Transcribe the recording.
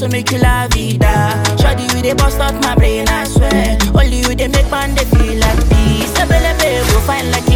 so make you la vida. Shawty, you dey bust out my brain, I swear. Only you dey make man dey feel like this. Ebelebe, go find like